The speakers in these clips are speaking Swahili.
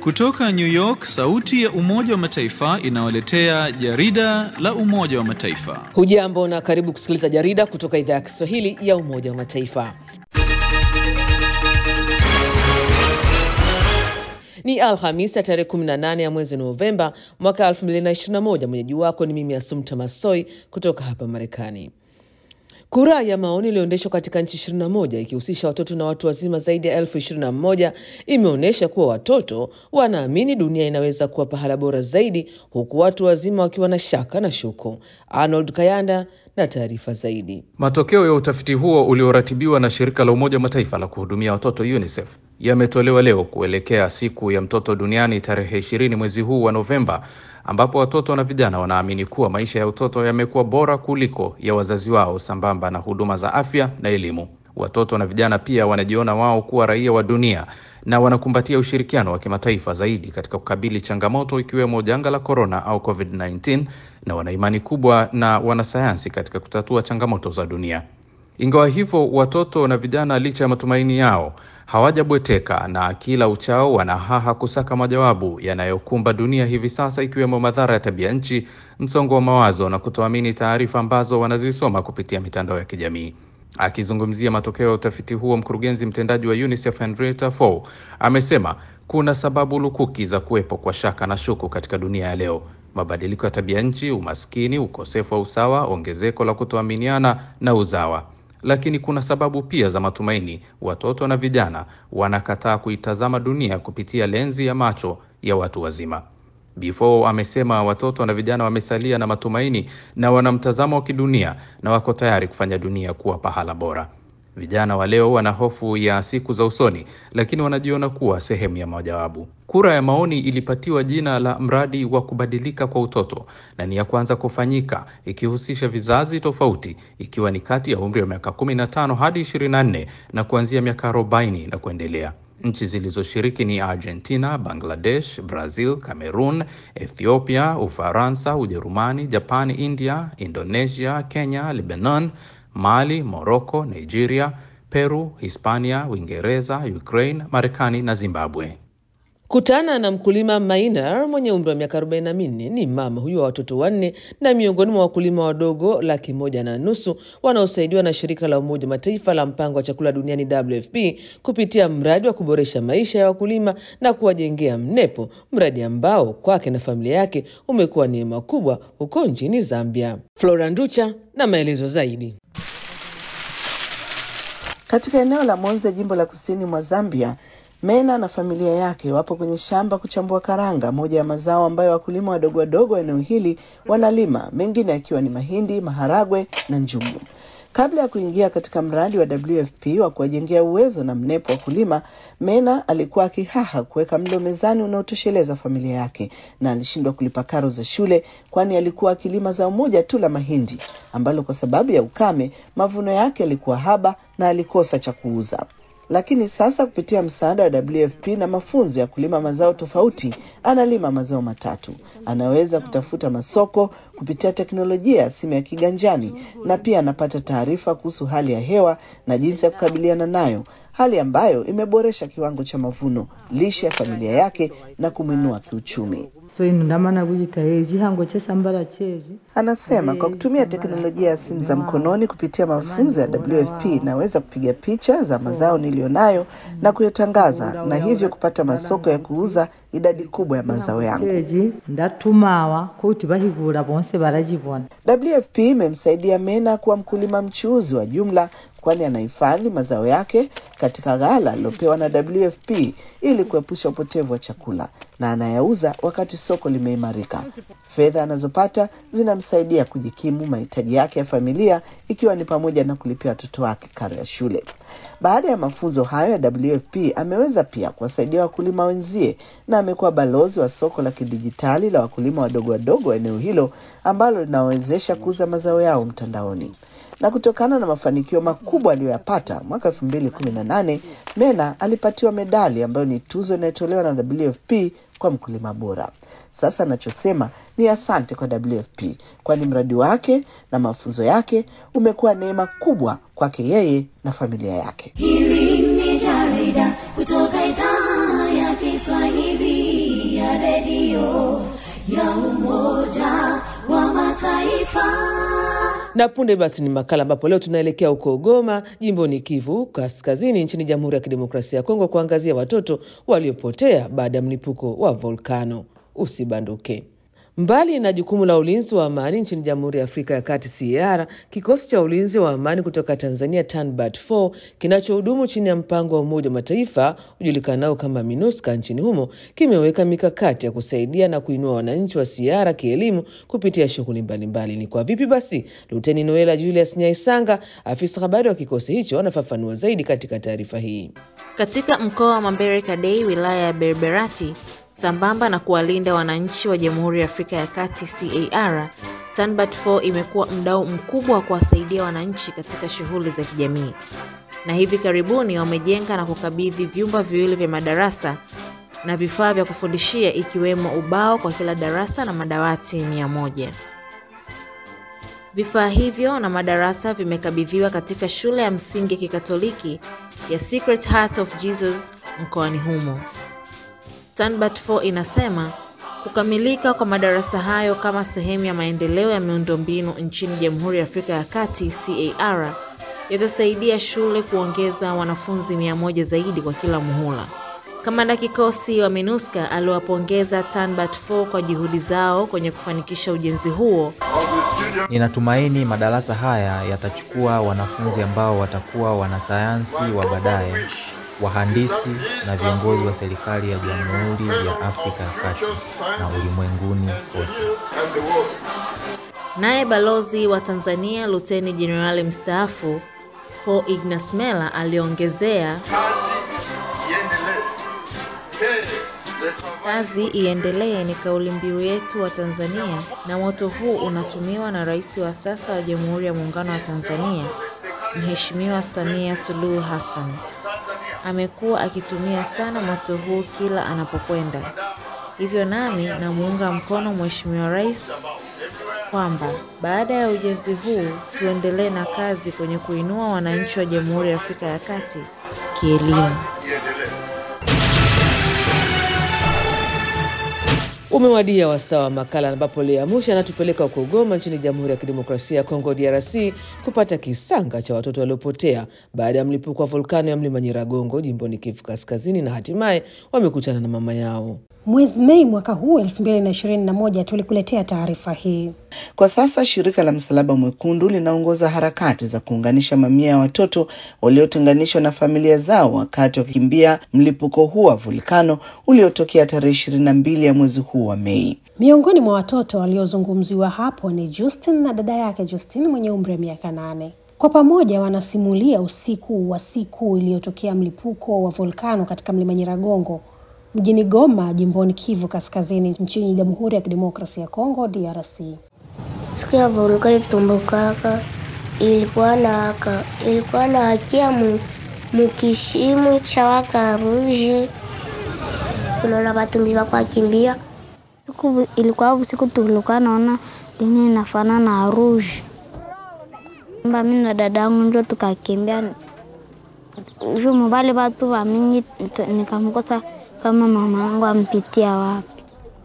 Kutoka New York, sauti ya Umoja wa Mataifa inawaletea jarida la Umoja wa Mataifa. Hujambo na karibu kusikiliza jarida kutoka idhaa ya Kiswahili ya Umoja wa Mataifa. Ni Alhamis ya tarehe 18 ya mwezi Novemba mwaka 2021. Mwenyeji wako ni mimi Asumta Masoi kutoka hapa Marekani. Kura ya maoni iliyoendeshwa katika nchi 21 ikihusisha watoto na watu wazima zaidi ya elfu 21 imeonyesha kuwa watoto wanaamini dunia inaweza kuwa pahala bora zaidi, huku watu wazima wakiwa na shaka na shuku. Arnold Kayanda na taarifa zaidi. Matokeo ya utafiti huo ulioratibiwa na shirika la Umoja wa Mataifa la kuhudumia watoto UNICEF yametolewa leo kuelekea siku ya mtoto duniani tarehe ishirini mwezi huu wa Novemba, ambapo watoto na vijana wanaamini kuwa maisha ya utoto yamekuwa bora kuliko ya wazazi wao, sambamba na huduma za afya na elimu. Watoto na vijana pia wanajiona wao kuwa raia wa dunia na wanakumbatia ushirikiano wa kimataifa zaidi katika kukabili changamoto ikiwemo janga la korona au COVID-19 na wana imani kubwa na wanasayansi katika kutatua changamoto za dunia. Ingawa hivyo, watoto na vijana, licha ya matumaini yao, hawajabweteka na kila uchao wanahaha kusaka majawabu yanayokumba dunia hivi sasa, ikiwemo madhara ya tabia nchi, msongo wa mawazo na kutoamini taarifa ambazo wanazisoma kupitia mitandao ya kijamii. Akizungumzia matokeo ya utafiti huo, mkurugenzi mtendaji wa UNICEF Henrietta Fore amesema kuna sababu lukuki za kuwepo kwa shaka na shuku katika dunia ya leo: mabadiliko ya tabia nchi, umaskini, ukosefu wa usawa, ongezeko la kutoaminiana na uzawa. Lakini kuna sababu pia za matumaini. Watoto na vijana wanakataa kuitazama dunia kupitia lenzi ya macho ya watu wazima. Before amesema watoto na vijana wamesalia na matumaini na wana mtazamo wa kidunia na wako tayari kufanya dunia kuwa pahala bora. Vijana wa leo wana hofu ya siku za usoni, lakini wanajiona kuwa sehemu ya majawabu. Kura ya maoni ilipatiwa jina la mradi wa kubadilika kwa utoto na ni ya kwanza kufanyika ikihusisha vizazi tofauti, ikiwa ni kati ya umri wa miaka 15 hadi 24 na kuanzia miaka 40 na kuendelea. Nchi zilizoshiriki ni Argentina, Bangladesh, Brazil, Cameroon, Ethiopia, Ufaransa, Ujerumani, Japan, India, Indonesia, Kenya, Lebanon, Mali, Morocco, Nigeria, Peru, Hispania, Uingereza, Ukraine, Marekani na Zimbabwe. Kutana na mkulima Maina mwenye umri wa miaka arobaini na minne. Ni mama huyo wa watoto wanne na miongoni mwa wakulima wadogo laki moja na nusu wanaosaidiwa na shirika la Umoja wa Mataifa la mpango wa chakula duniani WFP kupitia mradi wa kuboresha maisha ya wakulima na kuwajengea mnepo, mradi ambao kwake na familia yake umekuwa neema kubwa huko nchini Zambia. Flora Nducha na maelezo zaidi. Katika eneo la Monze, jimbo la kusini mwa Zambia, Mena na familia yake wapo kwenye shamba kuchambua karanga, moja ya mazao ambayo wakulima wadogo wadogo wa eneo hili wanalima, mengine yakiwa ni mahindi, maharagwe na njugu. Kabla ya kuingia katika mradi wa WFP wa kuwajengea uwezo na mnepo wakulima, Mena alikuwa akihaha kuweka mlo mezani unaotosheleza familia yake, na alishindwa kulipa karo za shule, kwani alikuwa akilima zao moja tu la mahindi ambalo kwa sababu ya ukame mavuno yake yalikuwa haba na alikosa cha kuuza lakini sasa kupitia msaada wa WFP na mafunzo ya kulima mazao tofauti, analima mazao matatu. Anaweza kutafuta masoko kupitia teknolojia ya simu ya kiganjani, na pia anapata taarifa kuhusu hali ya hewa na jinsi ya kukabiliana nayo, hali ambayo imeboresha kiwango cha mavuno, lishe ya familia yake na kumwinua kiuchumi. so inu ndamana kuyita echihango chesambala chezi Anasema kwa kutumia teknolojia ya simu za mkononi kupitia mafunzo ya WFP naweza kupiga picha za mazao niliyonayo na kuyatangaza na hivyo kupata masoko ya kuuza idadi kubwa ya mazao yangu. chechi ndatumawa kuti vahikula vonse valachivona WFP imemsaidia Mena kuwa mkulima mchuuzi wa jumla, kwani anahifadhi mazao yake katika ghala alilopewa na WFP ili kuepusha upotevu wa chakula na anayauza wakati soko limeimarika. Fedha anazopata zinamsaidia kujikimu mahitaji yake ya familia, ikiwa ni pamoja na kulipia watoto wake karo ya shule. Baada ya mafunzo hayo ya WFP, ameweza pia kuwasaidia wakulima wenzie na amekuwa balozi wa soko la kidijitali la wakulima wadogo wadogo wa eneo hilo ambalo linawawezesha kuuza mazao yao mtandaoni. Na kutokana na mafanikio makubwa aliyoyapata mwaka 2018 Mena alipatiwa medali ambayo ni tuzo inayotolewa na WFP kwa mkulima bora. Sasa anachosema ni asante kwa WFP, kwani mradi wake na mafunzo yake umekuwa neema kubwa kwake yeye na familia yake. Hili ni jarida kutoka idhaa ya Kiswahili ya redio ya Umoja wa Mataifa. Na punde basi ni makala ambapo leo tunaelekea huko Goma, jimboni Kivu Kaskazini, nchini Jamhuri ya Kidemokrasia ya Kongo, kuangazia watoto waliopotea baada ya mlipuko wa volkano. Usibanduke. Mbali na jukumu la ulinzi wa amani nchini Jamhuri ya Afrika ya Kati CAR, kikosi cha ulinzi wa amani kutoka Tanzania TANBAT 4 kinachohudumu chini ya mpango wa Umoja wa Mataifa ujulikanao kama MINUSCA nchini humo kimeweka mikakati ya kusaidia na kuinua wananchi wa CAR kielimu kupitia shughuli mbalimbali. Ni kwa vipi basi? Luteni Noela Julius Nyaisanga, afisa habari wa kikosi hicho, anafafanua zaidi katika taarifa hii. Katika mkoa wa Mambere Kadei, wilaya ya Berberati, sambamba na kuwalinda wananchi wa Jamhuri ya Afrika ya Kati CAR, TANBAT 4 imekuwa mdau mkubwa wa kuwasaidia wananchi katika shughuli za kijamii, na hivi karibuni wamejenga na kukabidhi vyumba viwili vya madarasa na vifaa vya kufundishia ikiwemo ubao kwa kila darasa na madawati mia moja. Vifaa hivyo na madarasa vimekabidhiwa katika shule ya msingi ya Kikatoliki ya Secret Heart of Jesus mkoani humo. TANBAT 4 inasema kukamilika kwa madarasa hayo kama sehemu ya maendeleo ya miundombinu nchini Jamhuri ya Afrika ya Kati CAR yatasaidia shule kuongeza wanafunzi mia moja zaidi kwa kila muhula. Kamanda kikosi wa MINUSCA aliwapongeza TANBAT 4 kwa juhudi zao kwenye kufanikisha ujenzi huo. Ninatumaini madarasa haya yatachukua wanafunzi ambao watakuwa wanasayansi wa baadaye, wahandisi na viongozi wa serikali ya Jamhuri ya Afrika ya Kati na ulimwenguni kote. Naye balozi wa Tanzania Luteni Jenerali mstaafu Paul Ignas Mela aliongezea Kazi iendelee ni kauli mbiu yetu wa Tanzania, na moto huu unatumiwa na Rais wa sasa wa Jamhuri ya Muungano wa Tanzania, Mheshimiwa Samia Suluhu Hassan. Amekuwa akitumia sana moto huu kila anapokwenda. Hivyo nami namuunga mkono Mheshimiwa Rais kwamba baada ya ujenzi huu tuendelee na kazi kwenye kuinua wananchi wa Jamhuri ya Afrika ya Kati kielimu. Umewadia wasaa wa makala ambapo Lea Musha anatupeleka huko Goma nchini Jamhuri ya Kidemokrasia ya Kongo DRC kupata kisanga cha watoto waliopotea baada ya mlipuko wa volkano ya mlima Nyiragongo jimboni Kivu Kaskazini, na hatimaye wamekutana na mama yao. Mwezi Mei mwaka huu 2021 tulikuletea taarifa hii. Kwa sasa shirika la Msalaba Mwekundu linaongoza harakati za kuunganisha mamia ya watoto waliotenganishwa na familia zao wakati wakikimbia mlipuko huu wa volkano uliotokea tarehe ishirini na mbili ya mwezi huu wa Mei. Miongoni mwa watoto waliozungumziwa hapo ni Justin na dada yake Justin mwenye umri wa miaka nane. Kwa pamoja wanasimulia usiku wa siku iliyotokea mlipuko wa volkano katika mlima Nyiragongo mjini Goma, jimboni Kivu Kaskazini, nchini Jamhuri ya Kidemokrasia ya Kongo, DRC. Siku ya volkano itumbukaka ilikuwa na ilikuwa na hakia mu, mukishimu cha waka ruje unaona batumbi bakwakimbia siku ilikuwa usiku tulikuwa naona dunia inafanana na rouge mba mimi na dadangu njo tukakimbia juu mubali batu wa mingi nikamkosa kama mama yangu ampitia wapi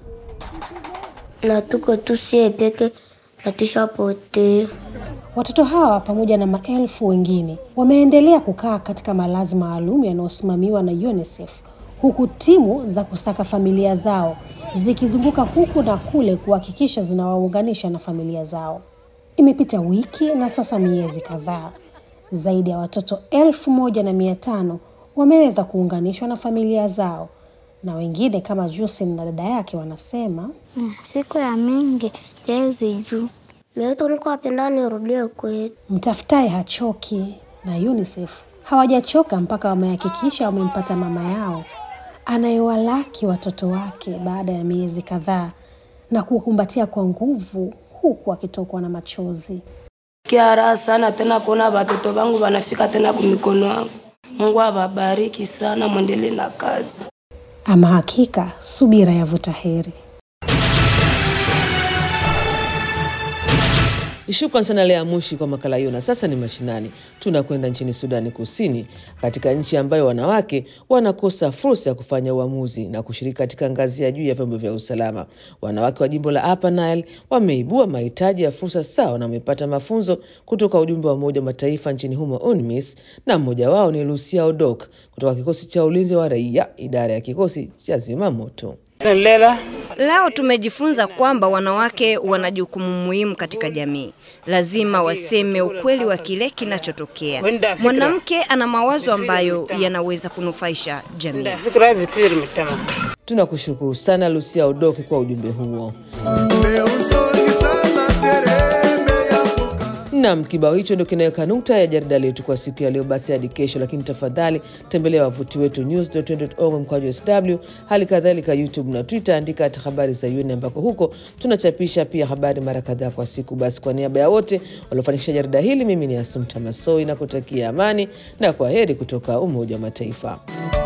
na tuko tusie peke na tushapotea. Watoto hawa pamoja na maelfu wengine wameendelea kukaa katika malazi maalum yanayosimamiwa na UNICEF huku timu za kusaka familia zao zikizunguka huku na kule kuhakikisha zinawaunganisha na familia zao. Imepita wiki na sasa miezi kadhaa, zaidi ya watoto elfu moja na mia tano wameweza kuunganishwa na familia zao, na wengine kama Jusin na dada yake wanasema siku ya mingi jezi juu Mimi niko napenda nirudie kwetu. mtafutaye hachoki, na UNICEF hawajachoka mpaka wamehakikisha wamempata mama yao anayewalaki watoto wake baada ya miezi kadhaa na kuwakumbatia kwa nguvu huku akitokwa na machozi. Kiara sana tena kuona watoto wangu wanafika tena kumikono yangu. Mungu awabariki sana, mwendelee na kazi. Ama hakika subira yavuta heri. Shukran sana Lea Mushi kwa makala hiyo. Na sasa ni mashinani, tunakwenda nchini Sudani Kusini, katika nchi ambayo wanawake wanakosa fursa ya kufanya uamuzi na kushiriki katika ngazi ya juu ya vyombo vya usalama. Wanawake wa jimbo la Upper Nile wameibua mahitaji ya fursa sawa na wamepata mafunzo kutoka ujumbe wa Umoja wa Mataifa nchini humo UNMISS, na mmoja wao ni Lucia Odok kutoka kikosi cha ulinzi wa raia, idara ya kikosi cha zimamoto. Leo tumejifunza kwamba wanawake wana jukumu muhimu katika jamii. Lazima waseme ukweli wa kile kinachotokea. Mwanamke ana mawazo ambayo yanaweza kunufaisha jamii. Tunakushukuru sana Lucia Odoki kwa ujumbe huo. Nam, kibao hicho ndio kinaweka nukta ya jarida letu kwa siku ya leo. Basi hadi kesho, lakini tafadhali tembelea wavuti wetu news.org mkwaju sw, hali kadhalika YouTube na Twitter, andika hata habari za UN ambako huko tunachapisha pia habari mara kadhaa kwa siku. Basi kwa niaba ya wote waliofanikisha jarida hili, mimi ni Asumta Masoi na kutakia amani na kwa heri kutoka Umoja wa Mataifa.